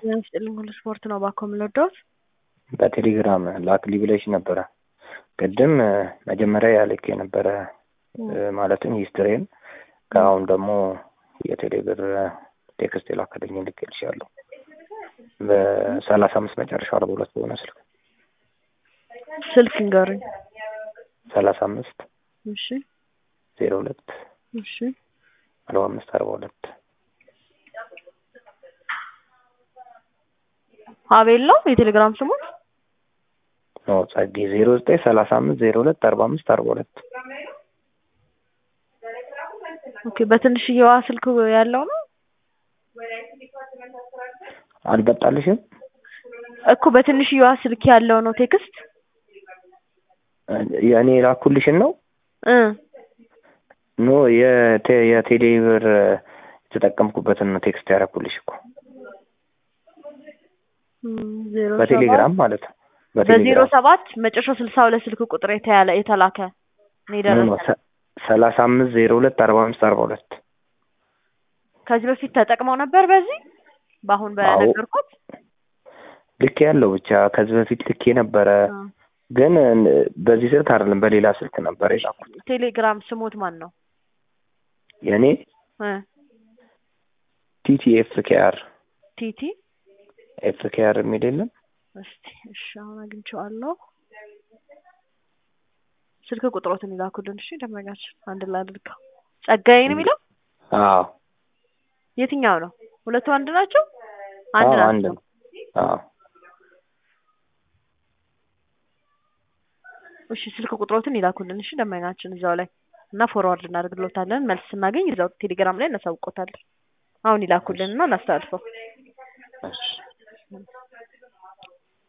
ጤና ይስጥልኝ ሁሉ ስፖርት ነው እባክዎ የምንወደውት በቴሌግራም ላክልኝ ብለሽ ነበረ። ቅድም መጀመሪያ ያልክ የነበረ ማለትም ሂስትሪን ከአሁን ደግሞ የቴሌ ብር ቴክስት የላከልኝ ልኬልሻለሁ በሰላሳ አምስት መጨረሻ አርባ ሁለት በሆነ ስልክ ስልክ ንገሩኝ። ሰላሳ አምስት እሺ ዜሮ ሁለት እሺ አርባ አምስት አርባ ሁለት አቤል ነው የቴሌግራም ስሙ። ኖ ጸጌ ዜሮ ዘጠኝ ሰላሳ አምስት ዜሮ ሁለት አርባ አምስት አርባ ሁለት ኦኬ በትንሽዬዋ ስልክ ያለው ነው አልመጣልሽም እኮ በትንሽዬዋ ስልክ ያለው ነው ቴክስት የእኔ የላኩልሽን ነው እ ኖ የቴ- የቴሌ ብር የተጠቀምኩበትን ነው ቴክስት ያደረኩልሽ እኮ እም፣ ዜሮ በቴሌግራም ማለት ነው በዜሮ በቴሌግራም ሰባት መጨረሻው ስልሳ ሁለት ስልክ ቁጥር የተያለ የተላከ ነው ኖ ኖ የደረሰ ሰ- ሰላሳ አምስት ዜሮ ሁለት አርባ አምስት አርባ ሁለት ከዚህ በፊት ተጠቅመው ነበር በዚህ በአሁን አዎ። በነገርኩት ልክ ያለው ብቻ ከዚህ በፊት ልክ የነበረ እ፣ ግን በዚህ ስልክ አይደለም በሌላ ስልክ ነበር የላኩት ቴሌግራም ስሙት ማን ነው የእኔ እ ቲቲ ኤፍ ኬአር ቲቲ ኤፍ ኬአር የሚል የለም እስቲ እሺ አሁን አግኝቼዋለሁ ስልክ ቁጥሮትን ይላኩልን እሺ ደመኛችን አንድ ላይ አድርገው ጸጋዬ ነው የሚለው አዎ የትኛው ነው ሁለቱ አንድ ናቸው አንድ አዎ አንድ ናቸው ነው አዎ እሺ ስልክ ቁጥሮትን ይላኩልን እሺ ደመኛችን እዛው ላይ እና ፎርዋርድ እናደርግሎታለን መልስ ስናገኝ እዛው ቴሌግራም ላይ እናሳውቆታለን አሁን ይላኩልን እና እናስተላልፈው እሺ